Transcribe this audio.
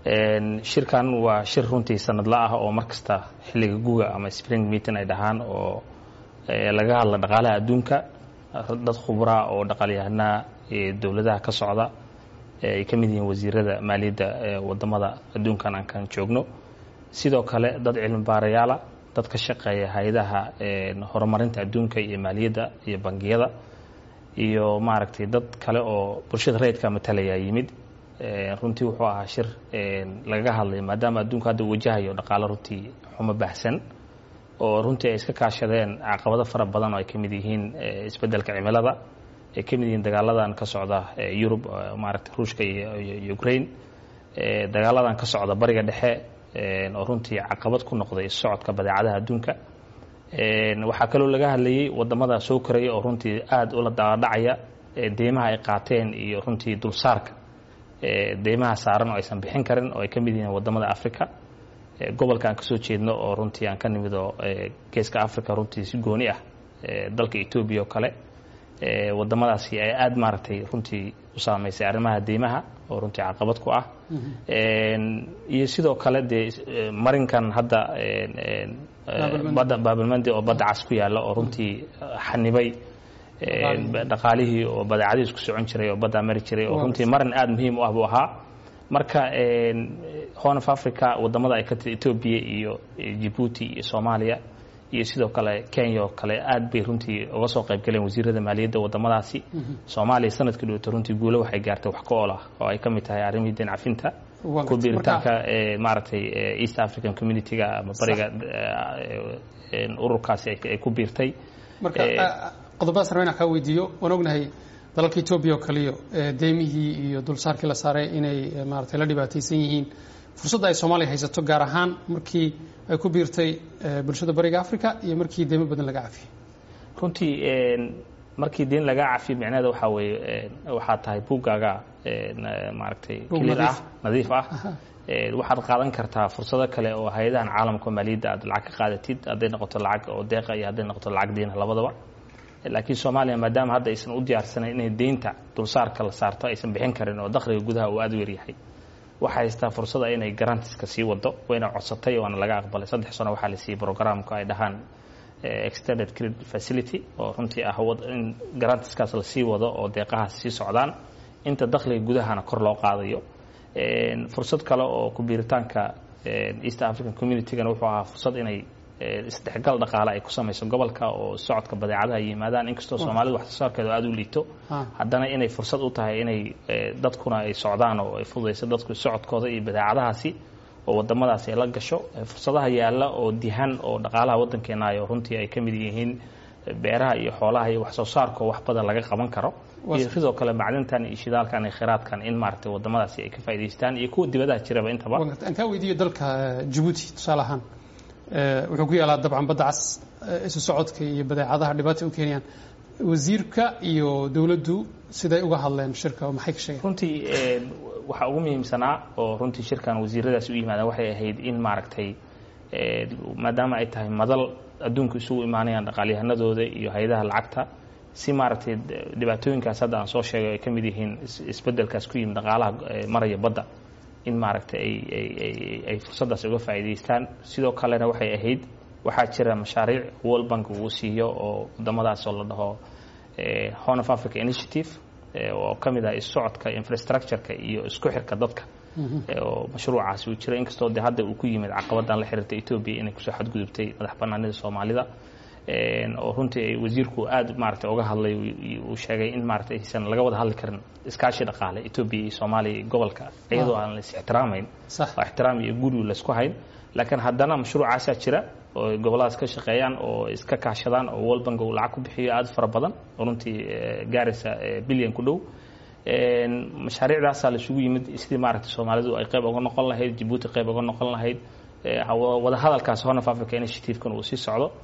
shirkan waa shir runtii sanadla ah oo mar kasta xilliga guga ama spring meeting ay dhahaan oo laga hadla dhaqaalaha adduunka dad khubraa oo dhaqaalyahanaa dowladaha ka socda ay ka mid yihiin wasiirada maaliyadda wadamada adduunkan aan kan joogno sidoo kale dad cilmi baarayaala dad ka shaqeeya hay-adaha horumarinta adduunka iyo maaliyadda iyo bangiyada iyo maaragtay dad kale oo bulshada rayidka matalaya yimid runtii wuxuu ahaa shir lagaga hadlay maadaama adduunku hadda wajahayo dhaqaalo runtii xumo baxsan oo runtii ay iska kaashadeen caqabado fara badan oo ay ka mid yihiin isbeddelka cimilada ay ka mid yihiin dagaaladan ka socda yurub maaragtay ruushka iyo ukraine dagaaladan ka socda bariga dhexe oo runtii caqabad ku noqday socodka badeecadaha adduunka waxaa kaloo laga hadlayey wadamada soo koraya oo runtii aada ula daadhacaya deymaha ay qaateen iyo runtii dulsaarka deymaha saaran oo aysan bixin karin oo ay ka mid yihiin wadamada africa gobolka aan kasoo jeedno oo runtii aan ka nimid oo geeska africa runtii si gooni ah dalka etoobiya oo kale wadamadaasi ay aada maaragtay runtii u saameysay arrimaha deymaha oo runtii caqabad ku ah iyo sidoo kale dee marinkan hadda badda baabilmandi oo badda cas ku yaalla oo runtii xanibay dhaqaalihii oo badeecadihiis ku socon jiray oo baddaa mari jiray oo runtii marin aada muhiim u ah buu ahaa marka horn of africa wadamada ay ka tii etoobiya iyo jibuuti iyo soomaaliya iyo sidoo kale kenya oo kale aad bay runtii uga soo qayb galeen wasiirada maaliyadda wadamadaasi soomaaliya sanadkii dhowto runtii guulo waxay gaartay wax ka ool ah oo ay ka mid tahay arrimihii deen cafinta ku biiritaanka maaragtay east african community-ga ama bariga ururkaasi ay ku biirtay marka qodobadaas rabaa inaan kaa weydiiyo waan ognahay dalalka etoobiya oo kaliyo deymihii iyo dulsaarkii la saaray inay maaragtay la dhibaataysan yihiin fursadda ay soomaaliya haysato gaar ahaan markii ay ku biirtay bulshada bariga africa iyo markii deymo badan laga cafiyey runtii markii deen laga cafiyo micnaheeda waxaa weeye waxaa tahay buuggaaga maaragtay clear ah nadiif ah waxaad qaadan kartaa fursado kale oo hay-adahan caalamka maaliyadda aad lacag ka qaadatid hadday noqoto lacag oo deeqa iyo hadday noqoto lacag deena labadaba laakiin soomaaliya maadaama hadda aysan u diyaarsanayn inay deynta dulsaarka la saarto aysan bixin karin oo dakhliga gudaha uu aada u yaryahay waxay haystaa fursada inay garantiska sii wado wayna codsatay waana laga aqbalay saddex sano waxaa la siiyey programka ay dhahaan extended credit facility oo runtii ah in garantiskaas la sii wado oo deeqahaas sii socdaan inta dakhliga gudahana kor loo qaadayo fursad kale oo kubiiritaanka east african communitygana wuxuu ahaa fursad inay isdhexgal dhaqaale ay ku samayso gobolka oo socodka badeecadaha yimaadaan inkastoo soomaalida wax soo saarkeedu aada u liito haddana inay fursad u tahay inay dadkuna ay socdaan oo ay fududayso dadku socodkooda iyo badeecadahaasi oo wadamadaasi ay la gasho fursadaha yaalla oo dihan oo dhaqaalaha waddankeenaayo runtii ay ka mid yihiin beeraha iyo xoolaha iyo wax soo saarkao wax badan laga qaban karo iyo sidoo kale macdintan iyo shidaalkan iyo khiraadkan in maaragtay wadamadaasi ay ka faa'idaystaan iyo kuwa dibadaha jiraba intaba aan kaa weydiiyo dalka jabuuti tusaale ahaan wuxuu ku yaalaa dabcan badda cas isu socodka iyo badeecadaha dhibaata u keenayaan wasiirka iyo dowladdu siday uga hadleen shirka oo maxay ka sheegeen runtii waxaa ugu muhiimsanaa oo runtii shirkan wasiiradaasi u yimaadaan waxay ahayd in maaragtay maadaama ay tahay madal adduunku isugu imaanayaan dhaqaalyahanadooda iyo hay-adaha lacagta si maaragtay dhibaatooyinkaas hadda aan soo sheegay ay ka mid yihiin isbeddelkaas ku yimid dhaqaalaha maraya badda in maaragtay ay ay fursaddaas uga faa'iidaystaan sidoo kalena waxay ahayd waxaa jira mashaariic world bank uu siiyo oo wadamadaas oo la dhaho horn of africa initiative oo ka mid ah issocodka infrastructureka iyo isku xirka dadka oo mashruucaasi uu jira inkastoo de hadda uu ku yimid caqabadan la xiriirta etoobiya inay kusoo xadgudubtay madax banaanida soomaalida oo runtii ay wasiirku aada maaragtay uga hadlay uu sheegay in maaragtay aysan laga wada hadli karin iskaashi dhaqaale etoobiya iyo soomaaliya iyo gobolka iyadoo aan la is ixtiraamayn oo ixtiraam iyo guri laysku hayn laakiin haddana mashruucaasaa jira oo gobolladaas ka shaqeeyaan oo iska kaashadaan oo world bank uu lacag ku bixiyo aada fara badan oo runtii gaaraysa bilyan ku dhow mashaariicdaasaa laisugu yimid sidii maaragtay soomaalidu ay qayb uga noqon lahayd jabuuti qayb uga noqon lahayd wada hadalkaas horn of africa initiative-kan uu sii socdo